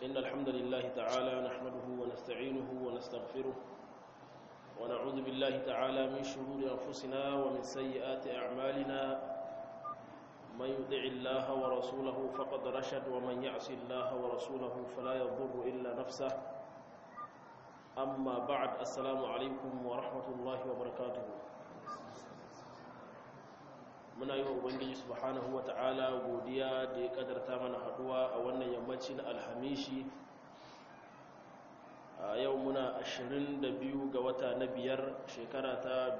إن الحمد لله تعالى نحمده ونستعينه ونستغفره ونعوذ بالله تعالى من شرور أنفسنا ومن سيئات أعمالنا من يطع الله ورسوله فقد رشد ومن يعص الله ورسوله فلا يضر إلا نفسه أما بعد السلام عليكم ورحمة الله وبركاته muna yi wa ubangiji subhanahu wa ta'ala godiya da ya kadarta mana haduwa a wannan yammacin alhamishi a yau muna 22 ga wata na biyar shekara ta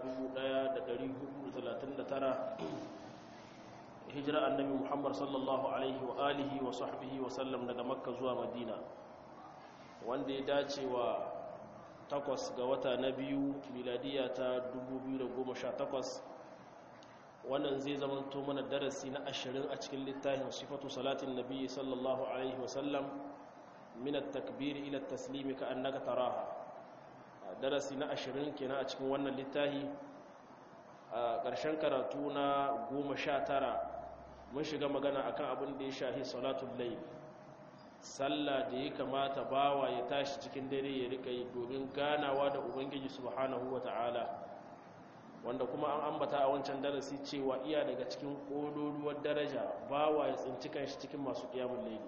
1439 hijira annabi muhammad sallallahu alaihi wa alihi wa sahbihi wa sallam daga makka zuwa madina wanda ya dace wa takwas ga wata na biyu miladiya ta 2018 wannan zai zamanto mana darasi na ashirin a cikin littafin sifatu salatin nabi sallallahu alaihi wasallam min at-takbir ila at-taslim ka annaka taraha darasi na ashirin kenan a cikin wannan littafi a ƙarshen karatu na goma sha tara mun shiga magana akan abin da ya shahi salatul layl sallah da ya kamata bawa ya tashi cikin dare ya rika yi domin ganawa da ubangiji subhanahu wata'ala wanda kuma an ambata a wancan darasi cewa iya daga cikin ƙololuwar daraja bawa ya tsinci kanshi cikin masu ƙiyamun laili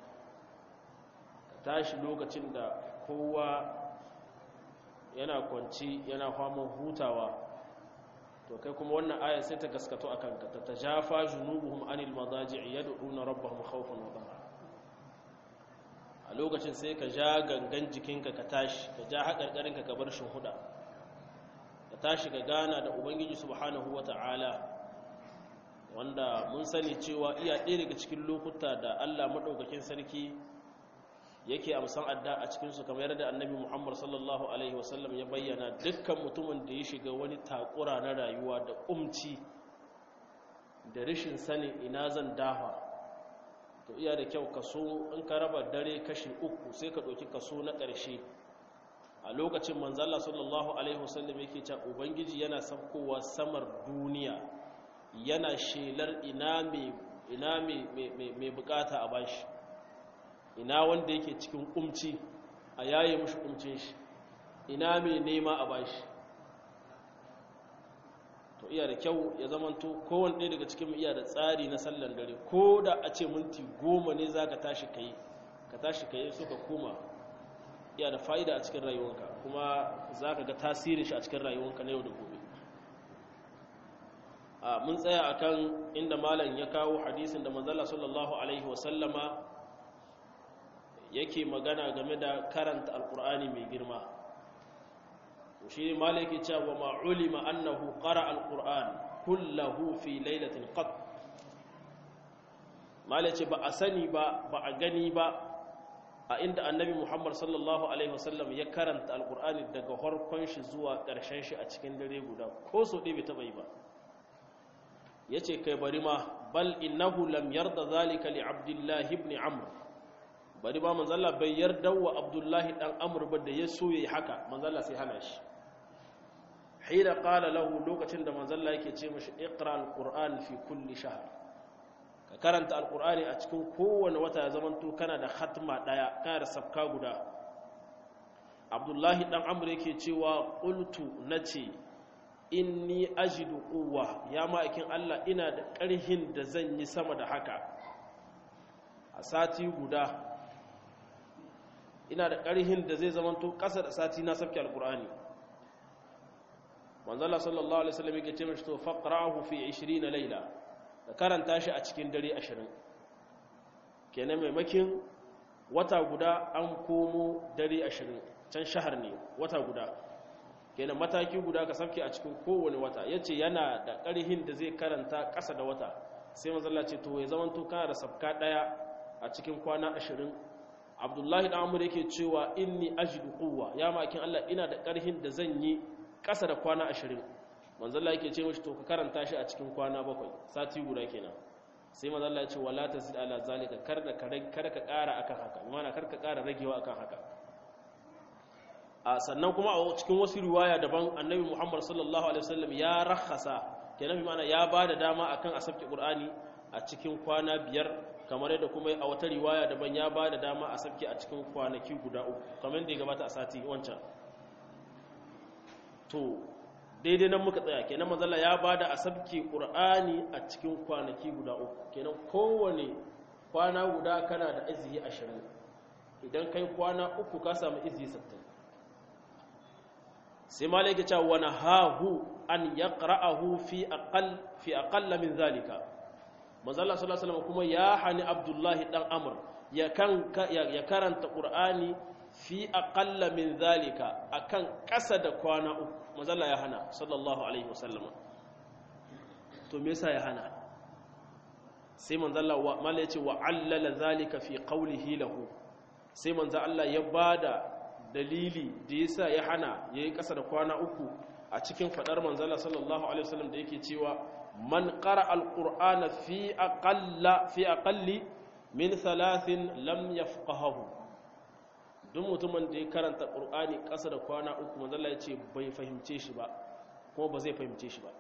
tashi lokacin da kowa yana kwanci yana faman hutawa to kai kuma wannan ayar sai ta gaskato a kanka ta ta jafa junubuhum anil madaji'i yad'una rabbahum khawfan wa tama'a a lokacin sai ka ja gangan jikinka ka tashi ka ja haƙarƙarinka ka bar huda. ka tashi ga gana da ubangiji subhanahu wata'ala wanda mun sani cewa iya ɗaya daga cikin lokuta da allah maɗaukakin sarki yake amsan adda a cikinsu kamar yadda annabi muhammad sallallahu alaihi wasallam ya bayyana dukkan mutumin da ya shiga wani takura na rayuwa da umci da rashin sanin ina zan dafa to iya da kyau kaso in ka raba dare kashi uku sai ka ɗauki kaso na ƙarshe a lokacin manzala sallallahu alaihi wasallam yake cewa ubangiji yana saukowa samar duniya yana shelar ina mai ina mai bukata a bashi ina wanda yake cikin kumci a yaye mushi kumcin shi ina mai nema a bashi to iya da kyau ya zamanto kowane ɗaya daga cikin iya da tsari na sallan dare ko da a ce minti goma ne za ka tashi ka yi ka tashi ka yi suka koma iya da fa'ida a cikin rayuwanka kuma za ka ga tasirin shi a cikin rayuwanka na yau da gobe a mun tsaya a kan inda malam ya kawo hadisin da manzala sallallahu alaihi wasallama yake magana game da karanta alkur'ani mai girma shi malam yake cewa ma'ulima annahu qara alkur'an kullahu fi lailatin qat malam ce ba a sani ba ba a gani ba a inda annabi muhammad sallallahu alaihi wasallam ya karanta alkur'ani daga harkon shi zuwa ƙarshen shi a cikin dare guda ko so ɗaya bai taɓa yi ba ya ce kai bari ma bal innahu lam yarda zalika li abdullahi ibn amr bari ma manzalla bai yarda wa abdullahi dan amr ba da ya so yayi haka manzalla sai hana shi hina qala lahu lokacin da manzalla yake ce mishi iqra alquran fi kulli shahr ka karanta alkur'ani a cikin kowane wata ya zamanto kana da hatma daya kana da sabka guda abdullahi dan amur yake cewa qultu nace inni ajidu quwwa ya ma'aikin Allah ina da ƙarhin da zan yi sama da haka a sati guda ina da ƙarhin da zai zamanto ƙasa da sati na sabki alkur'ani manzala sallallahu alaihi wasallam yake ce mishi to faqra'ahu fi 20 layla da karanta shi a cikin dare ashirin kenan maimakin wata guda an komo dare ashirin can shahar ne wata guda kenan mataki guda ka sauke a cikin kowane wata ya ce yana da ƙarhin da zai karanta ƙasa da wata sai mazalla ce to ya zamanto kana da sabka ɗaya a cikin kwana ashirin abdullahi ɗan amur yake cewa inni ajidu quwwa ya makin allah ina da ƙarhin da zan yi ƙasa da kwana ashirin manzalla yake ce mashi to ka karanta shi a cikin kwana bakwai sati guda kenan sai manzalla ya ce wala tazid ala zalika kar da kar ka ƙara akan haka imana kar ka ƙara ragewa akan haka a sannan kuma a cikin wasu riwaya daban annabi muhammad sallallahu alaihi wasallam ya rakhasa kenan bi mana ya bada dama akan a sabki qur'ani a cikin kwana biyar kamar yadda kuma a wata riwaya daban ya ba da dama a sabke a cikin kwanaki guda uku kamar da ya gabata a sati wancan to daidai nan muka tsaya kenan manzala ya ba da a sabke ƙur'ani a cikin kwanaki guda uku kenan kowane kwana guda kana da izihi ashirin idan kai kwana uku ka samu izihi sattin sai malai ke cewa wani hahu an ya ƙara'ahu fi aƙalla min zalika mazala salasalama kuma ya hani abdullahi ɗan amur ya karanta ƙur'ani fi aƙalla min zalika a kan ƙasa da kwana uku mazala ya hana sallallahu alaihi wasallama to me yasa ya hana sai manzala mala ya ce wa allala zalika fi qawlihi lahu sai manzo Allah ya bada dalili da yasa ya hana yayi ƙasa da kwana uku a cikin fadar manzala sallallahu alaihi wasallam da yake cewa man qara alqur'ana fi aqalla fi aqalli min thalathin lam yafqahu duk mutumin da ya karanta qur'ani ƙasa da kwana uku manzala ya ce bai fahimce shi ba kuma ba zai fahimce shi ba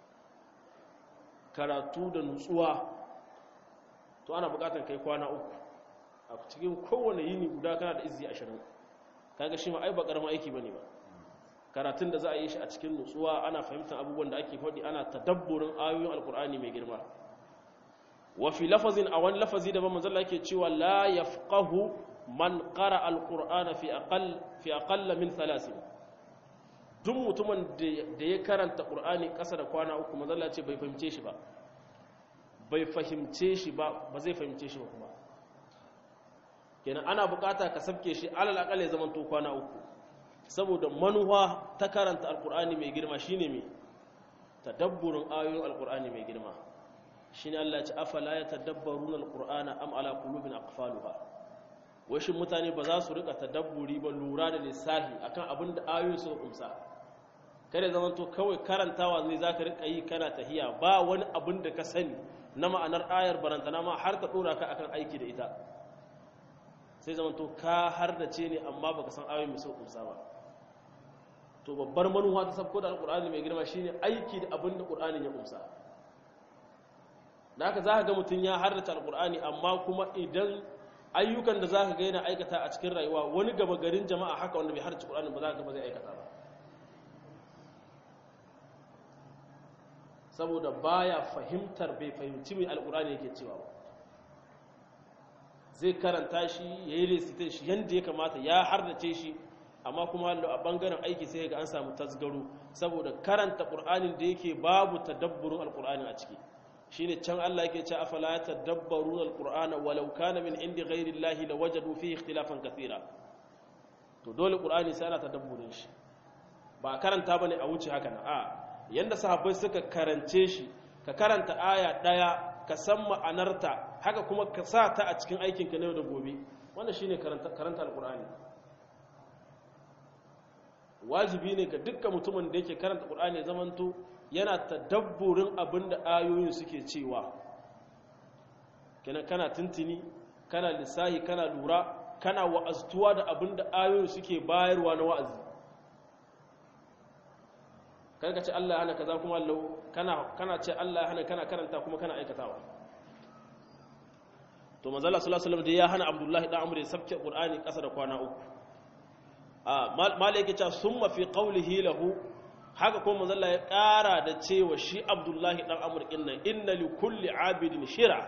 karatu da nutsuwa to ana buƙatar kai kwana uku a cikin kowane yini guda kana da izzi ashirin kaga shi ma ai ba karamin aiki bane ba karatun da za a yi shi a cikin nutsuwa ana fahimtar abubuwan da ake faɗi ana tadabburin ayoyin alkur'ani mai girma wa fi lafazin a wani lafazi da ban manzon yake cewa la yafqahu man qara alqur'ana fi aqall fi aqall min thalathin duk mutumin da ya karanta qur'ani ƙasa da kwana uku manzon Allah ce bai fahimce shi ba bai fahimce shi ba ba zai fahimce shi ba kuma kenan ana bukata ka sabke shi alal akal ya zama to kwana uku saboda manuwa ta karanta alkur'ani mai girma shine me tadabburin ayoyin alkur'ani mai girma shine Allah ya ce afala yatadabbaruna alqur'ana am ala qulubin aqfaluha washin mutane ba za su rika tadabburi ba lura da lissahi akan abin da ayoyin su kumsa kada zaman to kawai karantawa zai zaka rika yi kana tahiya ba wani abin da ka sani na ma'anar ayar barantana ma har ka dora ka akan aiki da ita sai zama to ka har da ce ne amma baka san ayoyin mai sau kusa ba to babbar manuwa ta sabko da alkur'ani mai girma shine aiki da abin da qur'anin ya kumsa da haka za ka ga mutum ya harrace alkur'ani amma kuma idan ayyukan da za ka ga yana aikata a cikin rayuwa wani gaba garin jama'a haka wanda bai harrace qur'ani ba za ka ga ba zai aikata ba saboda baya fahimtar bai fahimci mai alkur'ani yake cewa ba zai karanta shi ya yi resitin shi yadda ya kamata ya hardace shi amma kuma a bangaren aiki sai ga an samu tasgaro saboda karanta ƙur'anin da yake babu tadabburin alƙur'anin a ciki shine can Allah yake ce afala tadabbarun alqur'ana walau kana min indi ghairi llahi lawajadu fihi ikhtilafan kathira to dole ƙur'ani sai ana tadabburin shi ba karanta bane a wuce haka na a yanda sahabbai suka karance shi ka karanta aya daya ka san ma'anarta haka kuma ka sa ta a cikin aikinka na yau da gobe wanda shine karanta alkur'ani wajibi ne ga dukkan mutumin da yake karanta alkur'ani ya zamanto yana tadabburin abin da ayoyin suke cewa kenan kana tuntuni kana lissahi kana lura kana wa'aztuwa da abin da ayoyin suke bayarwa na wa'azi karka ce Allah ya hana kaza kuma Allah kana kana ce Allah ya hana kana karanta kuma kana aikatawa to manzala sallallahu alaihi wasallam ya hana Abdullahi dan Amr ya sabke Qur'ani kasa da kwana uku a malaka ce summa fi qawlihi lahu haka kuma manzala ya kara da cewa shi Abdullahi dan Amr inna inna li kulli abidin shira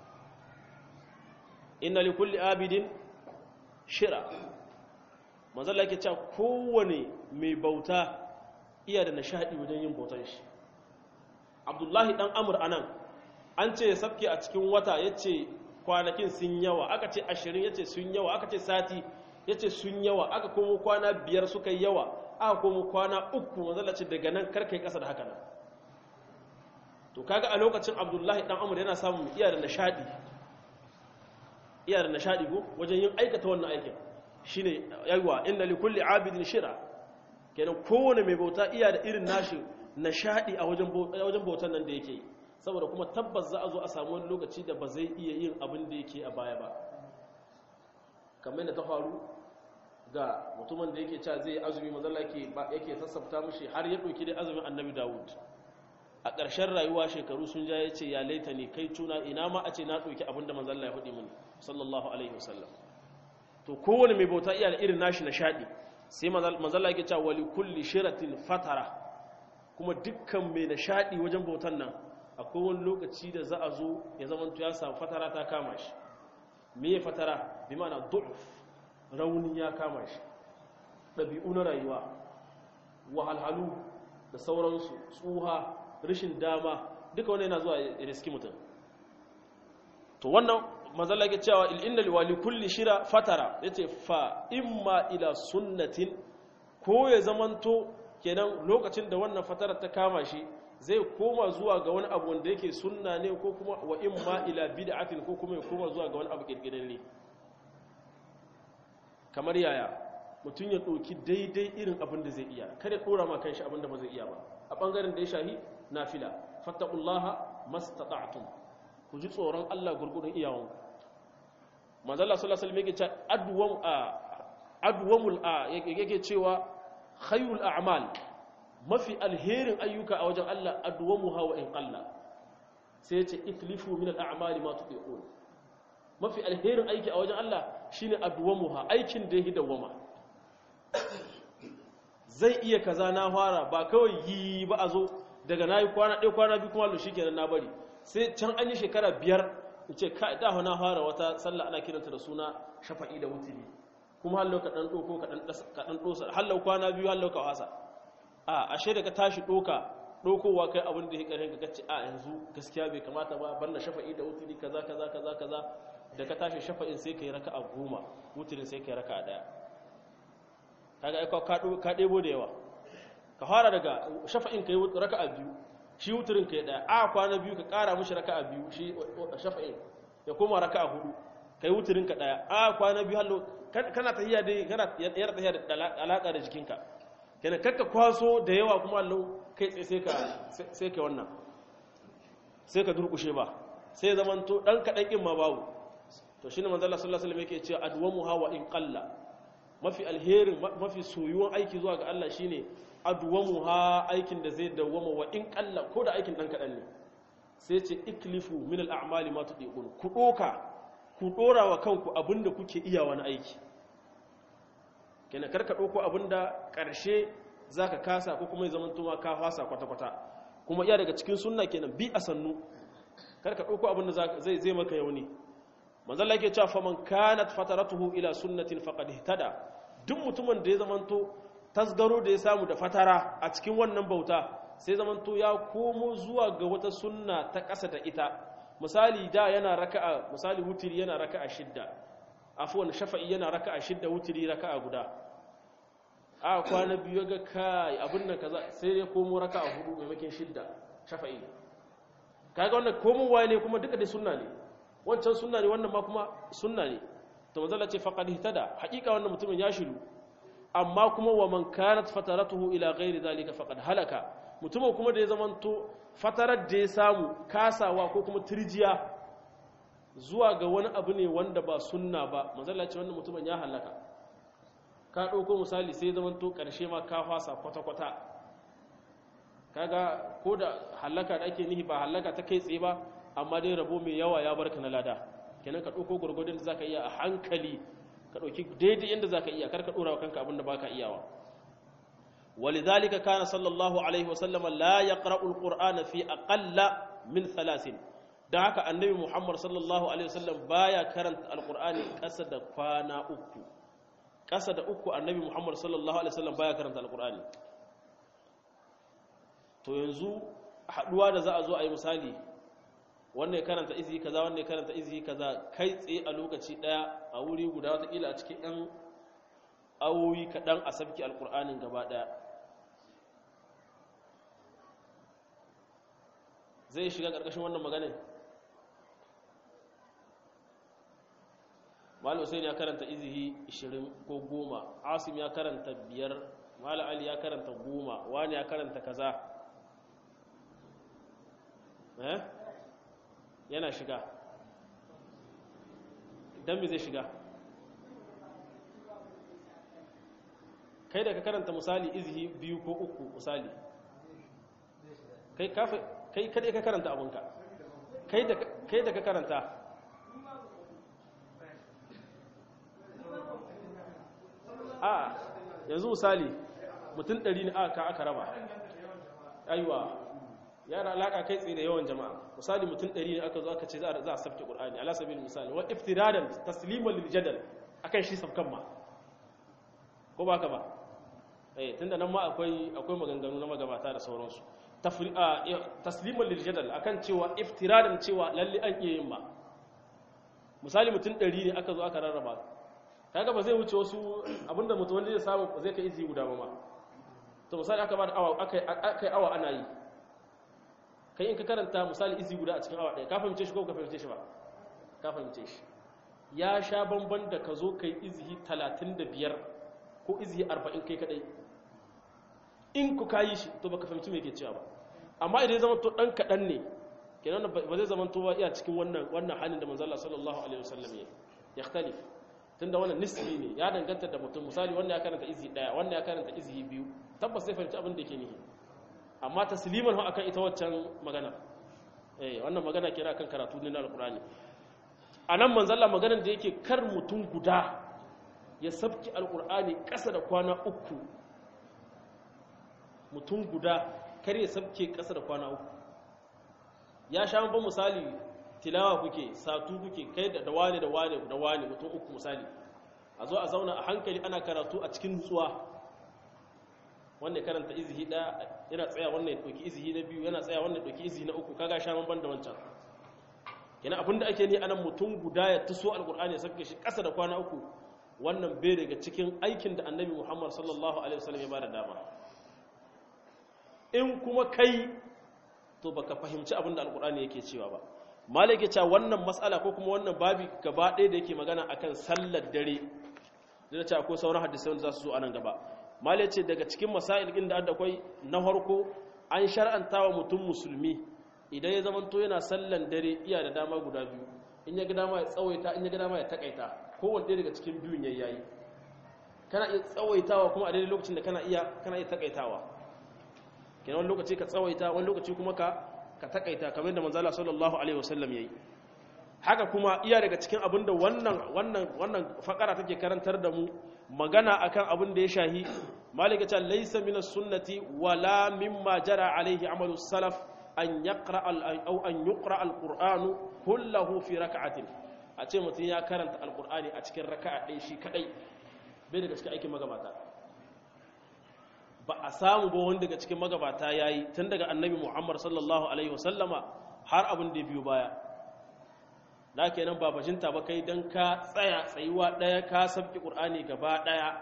inna li kulli abidin shira manzala yake cewa kowane mai bauta iya da nishadi wajen yin bautar shi abdullahi dan amur anan an ce ya sabke a cikin wata ya ce kwanakin sun yawa aka ce ashirin ya ce sun yawa aka ce sati ya ce sun yawa aka komo kwana biyar suka yi yawa aka komo kwana uku mazalaci daga nan karkai kasa da haka nan to kaga a lokacin abdullahi dan amur yana samun iya da nishadi iya da nishadi ko wajen yin aikata wannan aikin shine yawa inna li kulli abidin shira kenan kowane mai bauta iya da irin nashi nishadi a wajen bautan nan da yake saboda kuma tabbas za a zo a samu wani lokaci da ba zai iya yin abin da yake a baya ba kamar yadda ta faru ga mutumin da yake cewa zai azumi mazalla yake sassafta mishi har ya ɗauki dai azumin annabi dawud a ƙarshen rayuwa shekaru sun ja ya ce ya laita ne kai tuna ina ma a ce na ɗauki abin da manzalla ya faɗi mini sallallahu alaihi wasallam to kowane mai bauta iya da irin nashi nishaɗi sai manzalla yake cewa wali kulli shiratin fatara kuma dukkan mai nishaɗi wajen bautan nan akwai wani lokaci da za a zo ya zama ya samu fatara ta kama shi me ya fatara bi mana du'uf rauni ya kama shi ɗabi'u na rayuwa wahalhalu da sauransu tsuha rashin dama duka wani yana zuwa ya riski mutum to wannan mazalla ke cewa inna liwali kulli shira fatara yace fa imma ila sunnatin ko ya zamanto kenan lokacin da wannan fatarar ta kama shi zai koma zuwa ga wani abu wanda yake sunna ne ko kuma wa imma ila bid'atin ko kuma ya koma zuwa ga wani abu kirkirarre kamar yaya mutum ya ɗauki daidai irin abin da zai iya kada ɗora ma kanshi abin da ba zai iya ba a ɓangaren da ya shahi nafila fattaqullaha mastata'tum ku ji tsoron Allah gurgurun iyawan manzala sallallahu alaihi wasallam yake cewa adwam a adwamul a yake cewa khairul a'mal mafi alherin ayyuka a wajen Allah adwamuha wa in qalla sai ya ce itlifu min al-a'mali ma tuqiqun mafi alherin aiki a wajen Allah shine adwamuha aikin da yake dawama zai iya kaza na fara ba kawai yi ba a zo daga nayi kwana ɗaya kwana biyu kuma shi kenan na bari sai can an yi shekara biyar in ce ka da na fara wata sallah ana kiranta da suna shafa'i da wutiri kuma hallau ka ɗan ɗoko ka ɗan ɗosa hallau kwana biyu hallau ka wasa a ashe da ka tashi ɗoka ɗokowa kai abin da ya ƙarin ka kace a yanzu gaskiya bai kamata ba bar na shafa'i da wutiri kaza kaza kaza kaza da ka tashi shafa'in sai ka yi raka a goma wutirin sai ka yi raka a ɗaya kaga aika ka ɗebo da yawa ka fara daga shafa'in ka yi raka a biyu shi wutirin ka yi ɗaya a kwana biyu ka ƙara mashi raka a biyu shi shafa'in ya koma raka a hudu ka yi wutirin ka ɗaya a kwana biyu hallo kana tahiya dai kana yar tahiya da alaƙa da jikinka kenan kakka kwaso da yawa kuma hallo kai tsaye sai ka sai ka wannan sai ka durƙushe ba sai zaman to ɗan kaɗan ƙin ma babu to shine manzo Allah sallallahu alaihi wasallam yake cewa adwamu hawa in qalla mafi alherin mafi soyuwan aiki zuwa ga Allah shine adwamu ha aikin da zai dawwama wa in qalla ko da aikin dan kadan ne sai ce iklifu min al-a'mali ma tudiqun ku doka ku dora wa kanku abinda kuke iya wani aiki kenan karka doko abinda karshe zaka kasa ko kuma ya zaman tuma ka fasa kwata kwata kuma iya daga cikin sunna kenan bi a sannu karka doko abinda zai zai maka yauni manzon Allah yake cewa faman kanat fataratuhu ila sunnatin faqad ihtada duk mutumin da ya zamanto tasgaro da ya samu da fatara a cikin wannan bauta sai zamanto ya komo zuwa ga wata sunna ta ƙasa da ita misali da yana raka'a misali wutiri yana raka'a shidda afwan shafa'i yana raka'a shidda wutiri raka'a guda a kwana biyu ga kai abin nan kaza sai ya komo raka'a hudu maimakon shidda shafa'i kaga wannan komowa ne kuma duka da sunna ne wancan sunna ne wannan ma kuma sunna ne to manzala ce faqad ihtada haqiqa wannan mutumin ya shiru amma kuma wa man kanat fataratuhu ila ghairi zalika faqad halaka mutumin kuma da ya zamanto fatarar da ya samu kasawa ko kuma turjiya zuwa ga wani abu ne wanda ba sunna ba manzala ce wannan mutumin ya halaka ka dauko misali sai ya zamanto karshe ma ka fasa kwata kwata kaga ko da halaka da ake nihi ba halaka ta kai tsaye ba amma dai rabo mai yawa ya barka na lada kenan ka ɗauko gwargwadon da zaka iya a hankali ka ɗauki daidai yadda zaka iya kar ka ɗora wa kanka abin da baka iyawa ولذلك كان صلى الله عليه وسلم لا يقرأ القرآن في أقل من ثلاث da haka annabi Muhammad sallallahu alaihi wasallam baya karanta alqur'ani kasa da kwana uku kasa da uku annabi Muhammad sallallahu alaihi wasallam baya karanta alqur'ani to yanzu haduwa da za a zo a yi misali wannan ya karanta izi kaza wannan ya karanta izi kaza kai tsaye a lokaci daya a wuri guda watakila a cikin yan awowi kaɗan a sabki alƙur'anin gaba ɗaya zai shiga ƙarƙashin wannan maganin malam hussein ya karanta izihi 20 ko 10 asim ya karanta 5 malam ali ya karanta 10 wani ya karanta kaza eh yana shiga don me zai shiga kai da ka karanta misali izihi biyu ko uku misali kai kafa kai kadai ka karanta abunka kai da kai da ka karanta a yanzu misali mutum ɗari ne aka aka raba aiwa yana alaka kai tsaye da yawan jama'a misali mutum ɗari ne aka zo aka ce za a sabke ƙur'ani ala sabil misali wa iftiradan tasliman lil jadal akan shi sabkan ma ko ba ka ba eh tunda nan ma akwai akwai maganganu na magabata da sauransu tasliman lil jadal akan cewa iftiradan cewa lalle an iya yin ba misali mutum ɗari ne aka zo aka rarraba kaga ba zai wuce wasu abinda mutum wanda zai samu zai kai izi guda ba ma to misali aka ba da awa aka yi awa ana yi kai in ka karanta misali izi guda a cikin awa ɗaya ka fahimce shi ko ka fahimce shi ba ka fahimce shi ya sha bamban da ka zo ka yi izihi talatin da biyar ko izihi arba'in kai kaɗai in ku ka yi shi to baka fahimci me ke cewa ba amma idan ya zama to ɗan kaɗan ne kenan ba zai zama to ba iya cikin wannan wannan halin da manzala sallallahu alaihi wasallam ya yakhtalif tunda wannan nisbi ne ya danganta da mutum misali wanda ya karanta izi daya wanda ya karanta izi biyu tabbas zai fahimci abin da yake nihi amma tasliman ha akan ita waccan magana eh wannan magana kira kan karatu ne na alqur'ani anan manzalla maganar da yake kar mutum guda ya sabki alqur'ani kasa da kwana uku mutum guda kar ya sabke kasa da kwana uku ya sha ban misali tilawa kuke satu kuke kai da wane da wane da wane mutum uku misali a zo a zauna a hankali ana karatu a cikin nutsuwa wanda ya karanta izihi ɗaya yana tsaya wannan ya ɗauki izihi na biyu yana tsaya wannan ya ɗauki izihi na uku kaga sha ban da wancan yana abin da ake ni anan mutum guda ya tuso alƙur'ani ya sauke shi ƙasa da kwana uku wannan bai daga cikin aikin da annabi muhammad sallallahu alaihi wasallam ya bada dama in kuma kai to baka fahimci abin da alƙur'ani yake cewa ba malai ke cewa wannan matsala ko kuma wannan babi gaba ɗaya da yake magana akan sallar dare da cewa ko sauran hadisai wanda za su zo a nan gaba malai ce daga cikin masail ɗin da akwai na farko an shar'anta wa mutum musulmi idan ya zamanto yana sallan dare iya da dama guda biyu in ya ga dama ya tsawaita in ya ga dama ya takaita kowanne ɗaya daga cikin biyun yayi yayi kana iya tsawaitawa kuma a daidai lokacin da kana iya kana iya takaitawa kenan wani lokaci ka tsawaita wani lokaci kuma ka ka takaita kamar yadda manzala sallallahu alaihi wasallam yayi haka kuma iya daga cikin abin da wannan wannan wannan fakara take karantar da mu magana akan abin da ya shahi malika ta laysa min sunnati wala mimma jara alaihi amalu salaf an yaqra aw an yuqra alqur'anu kullahu fi rak'atin a ce mutum ya karanta alqur'ani a cikin raka'a ɗaya shi kadai bai daga cikin aikin magabata ba a samu ba wanda daga cikin magabata ya yi tun daga annabi muhammad sallallahu alaihi wasallama har abin da biyu baya na kenan ba bajinta ba kai don ka tsaya tsayuwa ɗaya ka sabki ƙur'ani gaba ɗaya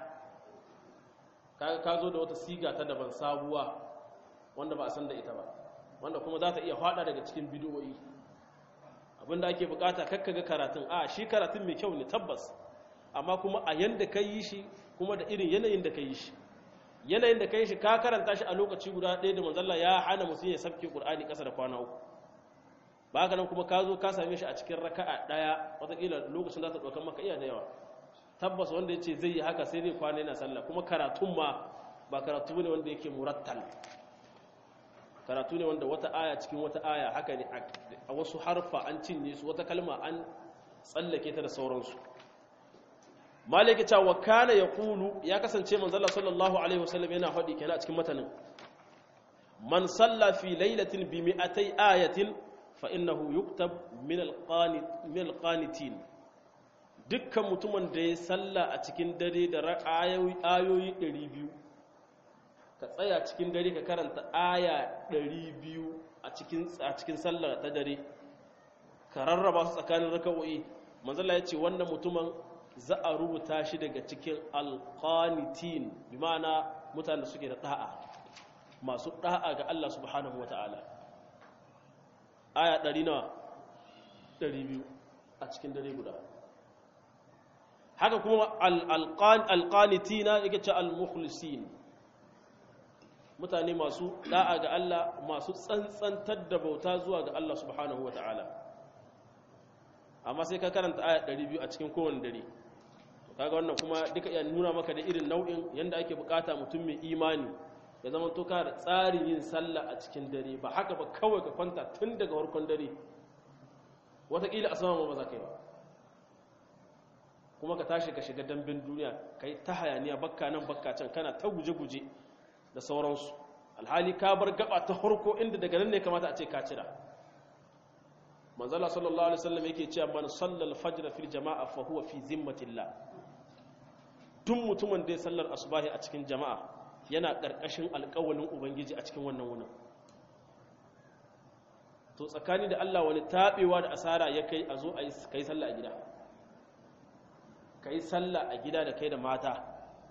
ka zo da wata siga ta daban sabuwa wanda ba a san da ita ba wanda kuma za ta iya faɗa daga cikin bidiyoyi abinda ake bukata kakka ga karatun a shi karatun mai kyau ne tabbas amma kuma a yanda ka yi shi kuma da irin yanayin da ka yi shi yanayin da kai shi ka karanta shi a lokaci guda ɗaya da manzalla ya hana mutum ya sabke ƙur'ani ƙasa da kwana uku ba haka nan kuma ka zo ka same shi a cikin raka'a ɗaya wataƙila lokacin za ta ɗaukar maka iya da yawa tabbas wanda ya ce zai yi haka sai zai kwana yana sallah kuma karatun ma ba karatu ne wanda yake murattal karatu ne wanda wata aya cikin wata aya haka ne a wasu harfa an cinye su wata kalma an tsallake ta da sauransu maliki ta wa kana ya kulu ya kasance manzala sallallahu alaihi wasallam yana faɗi kenan a cikin matanin man salla fi lailatin bi mi'atai ayatin fa innahu yuktab min alqanitin dukkan mutumin da ya salla a cikin dare da ayoyi ayoyi 200 ka tsaya cikin dare ka karanta aya 200 a cikin a cikin sallar ta dare ka rarraba su tsakanin raka'o'i manzala ya ce wannan mutumin za a rubuta shi daga cikin alqanitin bi ma'ana mutanen da suke da da'a masu da'a ga Allah subhanahu wata'ala aya 100 nawa 200 a cikin dare guda haka kuma alqanitina yake ce almukhlisin mutane masu da'a ga Allah masu tsantsantar da bauta zuwa ga Allah subhanahu wata'ala amma sai ka karanta aya 200 a cikin kowane dare kaga wannan kuma duka iya nuna maka da irin nau'in yanda ake bukata mutum mai imani ya zama to ka da tsarin yin sallah a cikin dare ba haka ba kawai ka kwanta tun daga farkon dare wataƙila a sama ba za ka yi ba kuma ka tashi ka shiga dambin duniya ka yi ta hayaniya bakka nan bakka can kana ta guje-guje da sauransu alhali ka bar gaba ta harko inda daga nan ne kamata a ce ka cira manzala sallallahu alaihi wasallam yake cewa man sallal fajr fil jama'a fa huwa fi zimmatillah duk mutumin da ya sallar asubahi a cikin jama'a yana karkashin alƙawalin ubangiji a cikin wannan wunin to tsakani da Allah wani tabewa da asara ya kai a zo a yi kai sallah a gida kai sallah a gida da kai da mata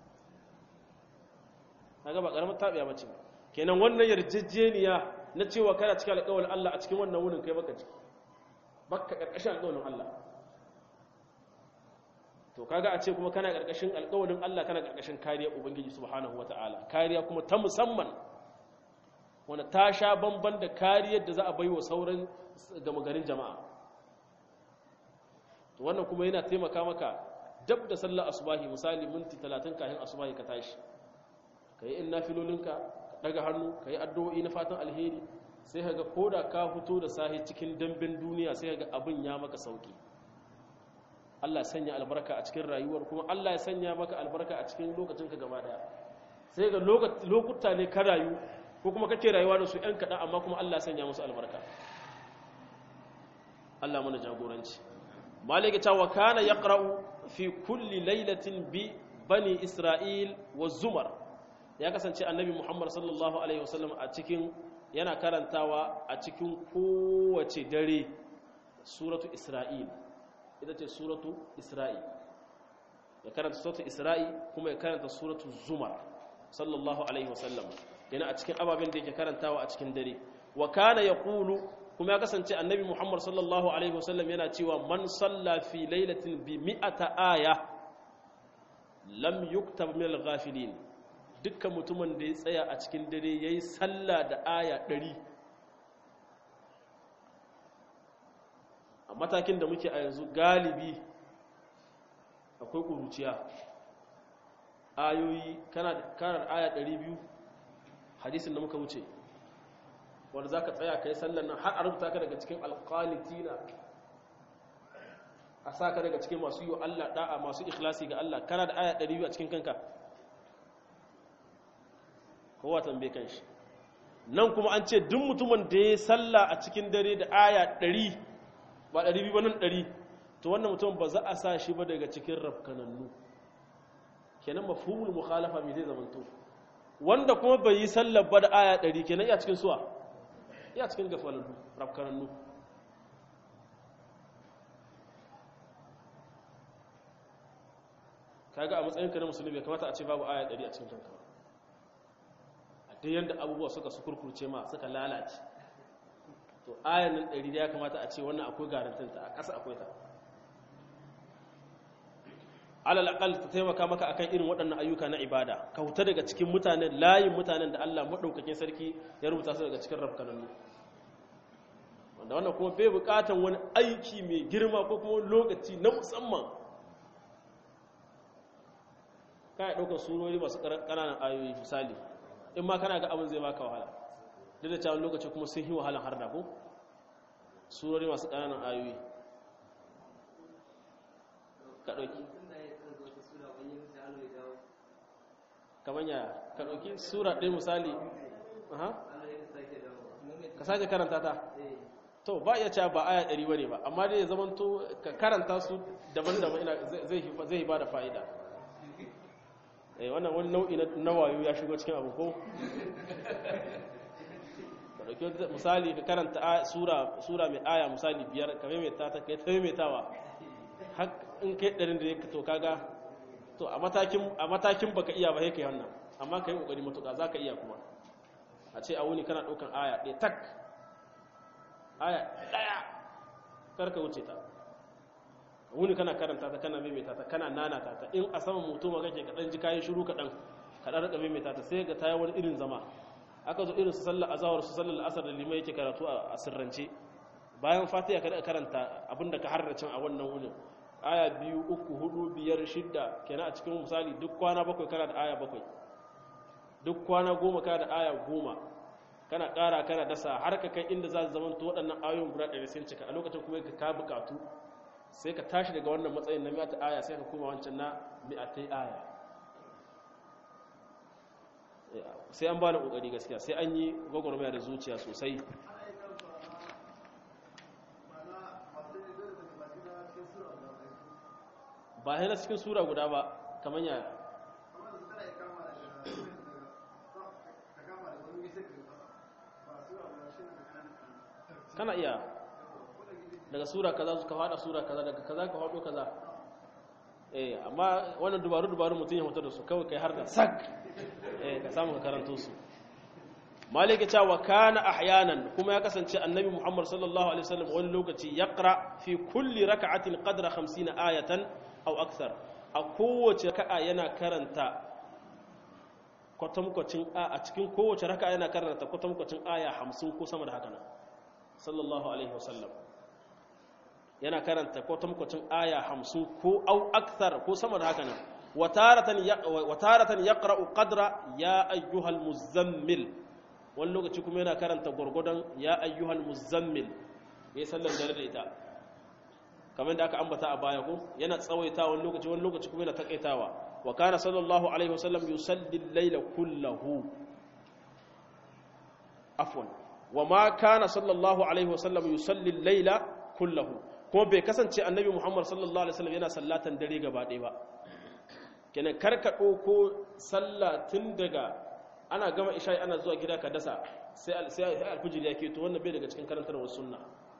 kaga ba karamar tabiya bace kenan wannan yarjejeniya na cewa kana cikin alƙawalin Allah a cikin wannan wunin kai baka ciki baka karkashin alƙawarin Allah to kaga a ce kuma kana karkashin alƙawarin Allah kana karkashin kariya ubangiji subhanahu wataala kariya kuma ta musamman wanda ta sha bamban da kariyar da za a baiwa sauran gama garin jama'a to wannan kuma yana taimaka maka dab da sallar asubahi misali minti 30 kafin asubahi ka tashi kai in nafilolinka ka daga hannu kai addu'o'i na fatan alheri sai kaga koda ka fito da sahi cikin dambin duniya sai kaga abin ya maka sauki Allah ya sanya albarka a cikin rayuwar kuma Allah ya sanya maka albarka a cikin lokacinka gaba daya sai ga lokuta ne ka rayu ko kuma kake rayuwa da su ‘yan kaɗan amma kuma Allah ya sanya musu albarka Allah mana jagoranci malika ta wa kana ya fi kulli lailatin bi bani isra'il wa zumar ya kasance annabi muhammad sallallahu alaihi wasallam a cikin yana karantawa a cikin kowace dare suratu isra'il ita ce suratu isra'il ya karanta suratu isra'il kuma ya karanta suratu zumar sallallahu alaihi wasallam yana a cikin ababen da yake karantawa a cikin dare wa kana yaqulu kuma ya kasance annabi muhammad sallallahu alaihi wasallam yana cewa man salla fi lailatin bi mi'ata aya lam yuktab min al-ghafilin dukkan mutumin da ya tsaya a cikin dare yayi sallah da aya 100 a matakin da muke a yanzu galibi akwai ƙuruciya ayoyi kana karar aya 200 hadisin da muka wuce wanda za ka tsaya ka yi sallan nan har a rubuta ka daga cikin alƙalitina a sa ka daga cikin masu yi wa Allah ɗa'a masu ikhlasi ga Allah kana da aya 200 a cikin kanka kowa tambaye kan shi nan kuma an ce duk mutumin da ya salla a cikin dare da aya 100 ba 200 ba nan 100 to wannan mutum ba za a sa shi ba daga cikin rafkanannu kenan mafhumul mukhalafa me zai zamanto wanda kuma bai yi sallar ba da aya 100 kenan iya cikin suwa iya cikin gafalallu rafkanannu kaga a matsayinka na musulmi bai kamata a ce babu aya 100 a cikin kanka a duk yanda abubuwa suka sukurkurce ma suka lalace to ayan nan 100 ya kamata a ce wannan akwai garantinta a ƙasa akwai ta alal aqal ta taimaka maka akan irin waɗannan ayyuka na ibada ka huta daga cikin mutanen layin mutanen da Allah madaukakin sarki ya rubuta su daga cikin rafkanannu wanda wannan kuma bai buƙatan wani aiki mai girma ko kuma lokaci na musamman kana ɗaukar surori masu ƙananan ayoyi misali in ma kana ga abin zai baka wahala duk da cewa lokaci kuma sun yi wahalan har da ko surori masu ƙananan ayoyi ka ɗauki kamar ya ka ɗauki sura ɗaya misali ka sake karanta ta to ba iya cewa ba aya ɗari bane ba amma dai ya zamanto ka karanta su daban-daban zai ba da fa'ida wannan wani nau'i na wayo ya shigo cikin abu ko ka ɗauki misali ka karanta sura mai aya misali biyar ka maimaita ta kai ta maimaitawa in kai ɗarin da ya to kaga to a matakin baka iya ba sai kai wannan amma kai kokari matuƙa zaka iya kuma a ce a wuni kana ɗaukan aya ɗaya tak aya ɗaya karka wuce ta wuni kana karanta ta kana maimaita ta kana nanata ta in a saman mutum kake kaɗan ji kayan shiru kaɗan kaɗan rika maimaita ta sai ga ta wani irin zama aka zo irin su sallar azawar su sallar asar da limai yake karatu a sirrance bayan fatiha ka karanta abinda ka harracin a wannan wunin aya biyu uku hudu biyar shidda kenan a cikin misali duk kwana bakwai kana da aya bakwai duk kwana goma ka da aya goma kana ƙara kana dasa har ka kai inda za su zama to waɗannan ayoyin guda ɗari sun cika a lokacin kuma ka buƙatu sai ka tashi daga wannan matsayin na mi'ata aya sai ka koma wancan na mi'atai aya sai an ba da ƙoƙari gaskiya sai an yi gwagwarmaya da zuciya sosai ba yana cikin sura guda ba kamar yaya kana iya daga sura kaza ka fada sura kaza daga kaza ka fado kaza eh amma wannan dubaru dubaru mutum ya mutu da su kawai kai har da sak eh ka samu ka karanto su malike ta wa kana ahyanan kuma ya kasance annabi muhammad sallallahu alaihi wasallam wani lokaci yaqra fi kulli rak'atin qadra 50 ayatan aw akthar a kowace raka'a yana karanta kwatankwacin a cikin kowace raka'a yana karanta kwatankwacin aya 50 ko sama da haka nan sallallahu alaihi wasallam yana karanta kwatankwacin aya 50 ko aw akthar ko sama da haka nan wataratan yaqra'u qadra ya ayyuhal muzammil wani lokaci kuma yana karanta gwargwadon ya ayyuhal muzammil ya sallar dare da ita kamar da aka ambata a baya ko yana tsawaita wani lokaci wani lokaci kuma yana takaitawa wa kana sallallahu alaihi wasallam yusalli al-layla kullahu afwan wa ma kana sallallahu alaihi wasallam yusalli al-layla kullahu kuma bai kasance annabi muhammad sallallahu alaihi wasallam yana sallatan dare gaba ɗaya ba kenan karka ɗauko sallah tun daga ana gama isha'i ana zuwa gida ka dasa sai alfijir ya keto wannan bai daga cikin karantarwar sunna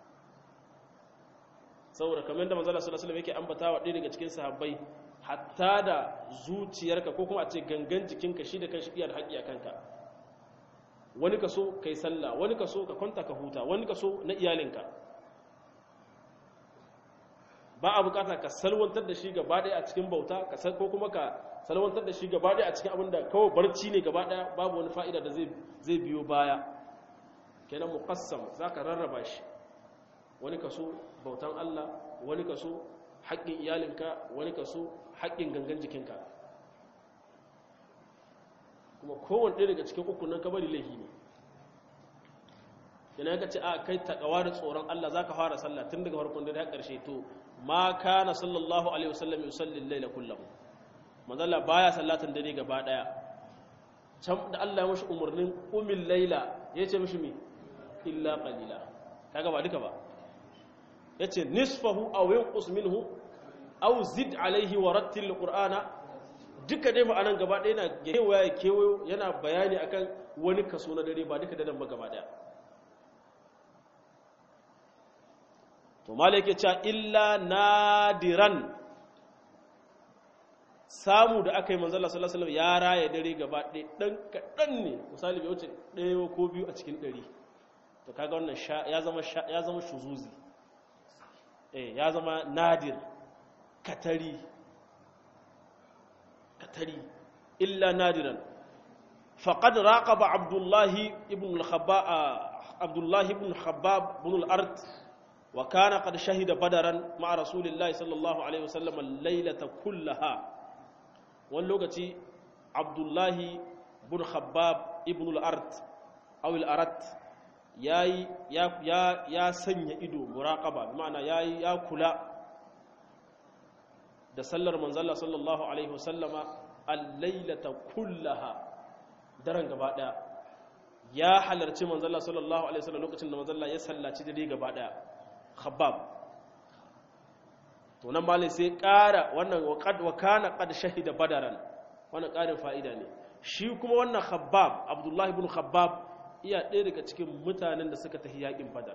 saboda kamar da manzala sallallahu alaihi yake ambatawa ɗaya daga cikin sahabbai hatta da zuciyarka ko kuma a ce gangan jikinka shi da kan shi iya da haƙƙi a kanka wani ka so kai sallah wani ka so ka kwanta ka huta wani ka so na iyalinka ba a bukata ka salwantar da shi gaba ɗaya a cikin bauta ko kuma ka salwantar da shi gaba ɗaya a cikin abin da kawai barci ne gaba ɗaya babu wani fa'ida da zai biyo baya kenan muqassam za ka rarraba shi wani kaso bautan Allah wani kaso haƙƙin iyalinka wani kaso haƙƙin gangan jikinka kuma kowane ɗaya daga cikin uku nan ka bari laifi ne kenan ka ce a kai taƙawa da tsoron Allah za ka fara sallah tun daga farkon da har ƙarshe to ma kana sallallahu alaihi wasallam yusalli al-laila kullahu manzala baya sallatin dare gaba daya can da Allah ya mashi umarnin umil laila yace mishi mi illa qalila kaga ba duka ba yace nisfahu aw yanqus minhu aw zid alaihi wa rattil qur'ana duka dai ma'anan gaba daya yana kewaya kewayo yana bayani akan wani kaso na dare ba duka da ba gaba daya to malai yake cewa illa nadiran samu da aka yi manzala sallallahu alaihi ya raya dare gaba ɗaya ɗan kaɗan ne misali bai wuce ɗaya ko biyu a cikin ɗari to kaga wannan ya zama ya zama shuzuzi eh ya zama nadir katari katari illa nadiran faqad raqaba abdullahi ibn al-khabbab abdullahi ibn khabbab ibn al-ard wa kana qad shahida badaran ma'a rasulillahi sallallahu alaihi wasallam al-lailata kullaha wani lokaci abdullahi bin khabbab ibn al-art aw al-arat yayi ya ya ya sanya ido muraqaba ma'ana yayi ya kula da sallar manzalla sallallahu alaihi wasallama al-lailata kullaha daren gaba daya ya halarci manzalla sallallahu alaihi wasallam lokacin da manzalla ya sallaci dare gaba daya khabbab to nan malai sai ƙara wannan wa kana qad shahida badaran wannan ƙarin fa'ida ne shi kuma wannan khabbab abdullahi ibn khabbab iya ɗaya daga cikin mutanen da suka tafi yaƙin badar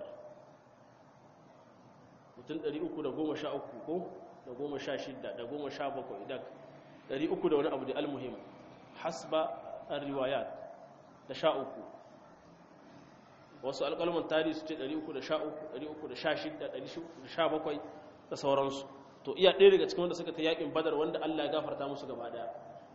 mutum 313 ko da 16 da 17 da 300 da wani abu da almuhim hasba riwayat da sha uku wasu alƙalman tarihi su ce 313 316 317 da sauransu to iya ɗaya daga cikin wanda suka ta yaƙin badar wanda Allah ya gafarta musu gaba ɗaya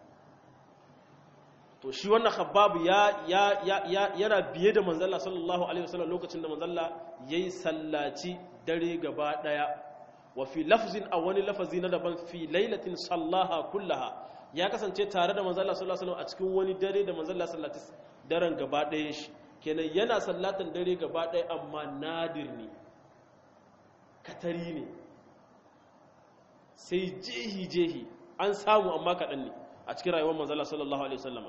to shi wannan khabbab ya ya ya yana biye da manzalla sallallahu alaihi wasallam lokacin da manzalla yayi sallaci dare gaba ɗaya wa fi lafzin a wani lafazi na daban fi lailatin sallaha kullaha ya kasance tare da manzon Allah sallallahu alaihi wasallam a cikin wani dare da manzon Allah sallallahu alaihi wasallam daren gaba ɗaya shi kenan yana sallatan dare gaba ɗaya amma nadir ne katari ne sai jehi jehi an samu amma kaɗan ne a cikin rayuwar manzon Allah sallallahu alaihi wasallam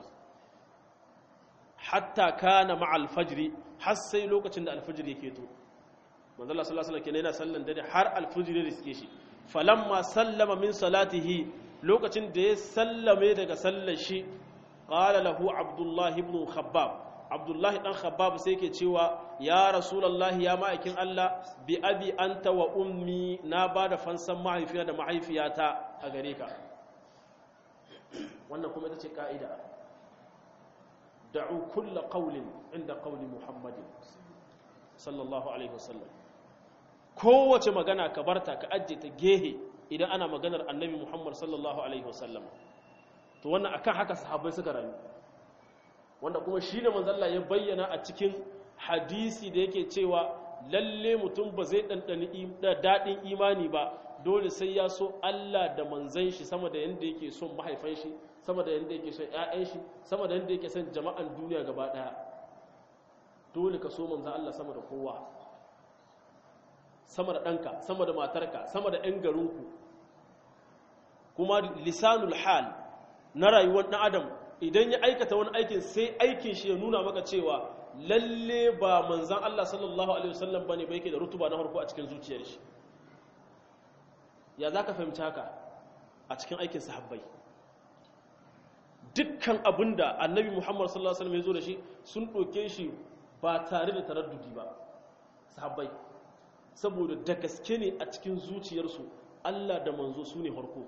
hatta kana ma'al fajri har sai lokacin da alfajir yake to manzo Allah sallallahu alaihi wasallam kenan yana sallan dare har alfajir ya riske shi falamma sallama min salatihi lokacin da ya sallame daga sallar shi qala lahu abdullah ibn khabbab abdullah dan khabbab sai yake cewa ya rasulullahi ya ma'aikin Allah bi abi anta wa ummi na bada fansan mahaifiya da mahaifiyata a gare ka wannan kuma ita ce ka'ida da'u kulla qawlin inda qawli muhammadin sallallahu alaihi wasallam kowace magana ka barta ka ajje ta gehe idan ana maganar annabi muhammad sallallahu alaihi wasallam to wannan akan haka sahabbai suka rayu wanda kuma shine manzalla ya bayyana a cikin hadisi da yake cewa lalle mutum ba zai dandani daɗin imani ba dole sai ya so Allah da manzan shi sama da yanda yake son mahaifan shi sama da yanda yake son ƴaƴan shi sama da yanda yake son jama'an duniya gaba ɗaya dole ka so manzan Allah sama da kowa sama da ɗanka sama da matarka sama da ƴan garinku kuma lisanul hal na rayuwar ɗan adam idan ya aikata wani aikin sai aikin shi ya nuna maka cewa lalle ba manzan Allah sallallahu alaihi wasallam bane ba yake da rutuba na farko a cikin zuciyar shi ya za ka fahimci haka a cikin aikin sahabbai dukkan abin da annabi muhammad sallallahu alaihi wasallam ya zo da shi sun ɗauke shi ba tare da taraddudi ba sahabbai saboda da gaske ne a cikin zuciyarsu allah da manzo su ne harko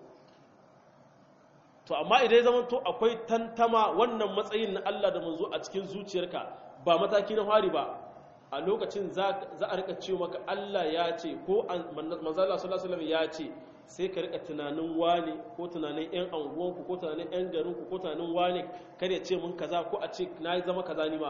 to amma idan ya zama to akwai tantama wannan matsayin na allah da manzo a cikin zuciyarka ba mataki na fari ba a lokacin za a rika ce maka Allah ya ce ko manzala sallallahu ya ce sai ka rika tunanin wane ko tunanin yan anguwanku ko tunanin yan garinku ko tunanin wane kar ya ce mun kaza ko a ce na zama kaza ni ma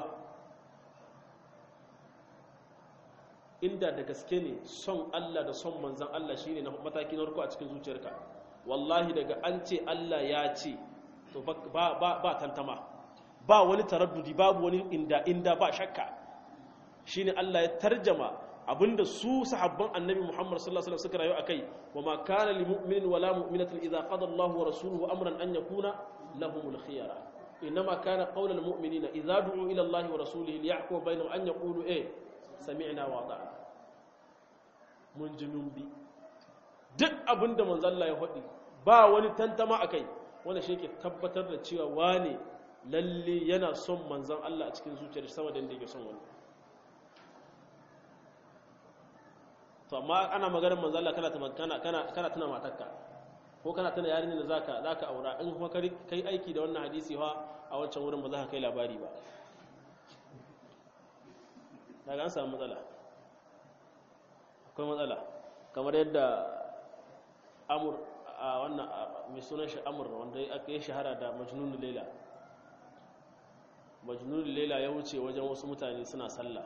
inda da gaske ne son Allah da son manzan Allah shine na mataki na farko a cikin zuciyarka wallahi daga an ce Allah ya ce to ba ba ba tantama ba wani taraddudi babu wani inda inda ba shakka shine Allah ya tarjama abinda su sahabban annabi Muhammad sallallahu alaihi wasallam suka rayu akai wa ma kana lil mu'minin wala mu'minatin idza qada Allahu wa rasuluhu amran an yakuna lahumul khiyara inma kana qawlul mu'minina idza du'u ila Allahi wa rasulihi liyahkuma bainahum an yaqulu eh sami'na wa ata'na mun ji mun bi duk abinda manzo Allah ya faɗi ba wani tantama akai wanda shi yake tabbatar da cewa wane lalle yana son manzon Allah a cikin zuciyar sama da yake son wani to amma ana maganar manzo Allah kana kana kana kana tuna matarka ko kana tuna yarinyar da zaka zaka aura in kuma kai aiki da wannan hadisi fa a wancan wurin ba za ka kai labari ba daga an samu matsala akwai matsala kamar yadda amur a wannan mai sunan shi amur wanda aka yi shahara da majnun laila majnun laila ya wuce wajen wasu mutane suna sallah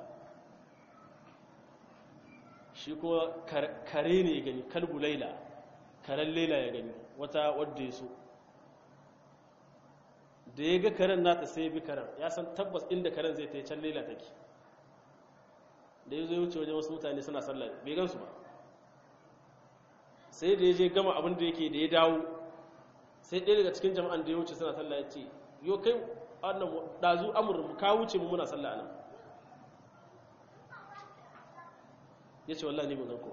shi kuma kare ne ya gani kalbu laila karen laila ya gani wata wadda ya so da ya ga karen nata sai ya bi karen ya san tabbas inda karen zai ta yi can laila take da ya zo ya wuce wajen wasu mutane suna sallah bai gansu ba sai da ya je gama abin da yake da ya dawo sai ɗaya daga cikin jama'an da ya wuce suna sallah ya ce yo kai annan ɗazu amur ka wuce mu muna sallah nan ya ce wallah ne ban ganku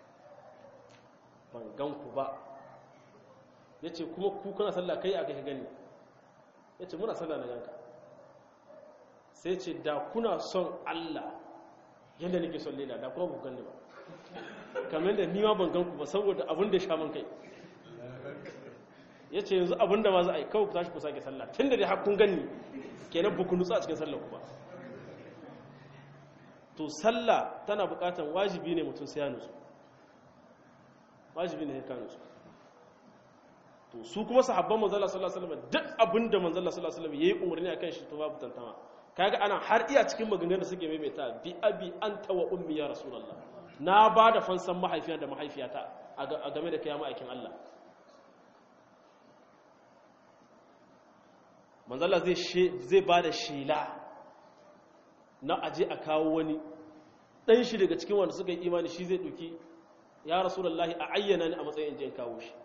ban ganku ba ya ce kuma ku kuna sallah kai aka ka gani ya ce muna sallah na ganka sai ce da kuna son Allah yadda nake son lela da kuma bu ganni ba kamar da nima ban ganku ba saboda abin da sha man kai ya ce yanzu abin da ma za a yi kawai ku tashi ku sake sallah tun da dai har kun ganni kenan ba ku nutsu a cikin sallah ku ba to sallah tana bukatan wajibi ne mutum sai ya nutsu wajibi ne ka nutsu to su kuma sahabban manzala sallallahu alaihi wasallam duk abinda manzala sallallahu alaihi wasallam yayi umarni akan shi to babu tantama kaga ana har iya cikin maganganun da suke maimaita bi abi anta wa ummi ya rasulullah na ba da fansan mahaifiya da mahaifiyata a game da kiyama aikin Allah manzala zai ba da shela na aje a kawo wani ɗan shi daga cikin wanda suka yi imani shi zai ɗauki ya rasulullahi a ayyana ni a matsayin jin kawo shi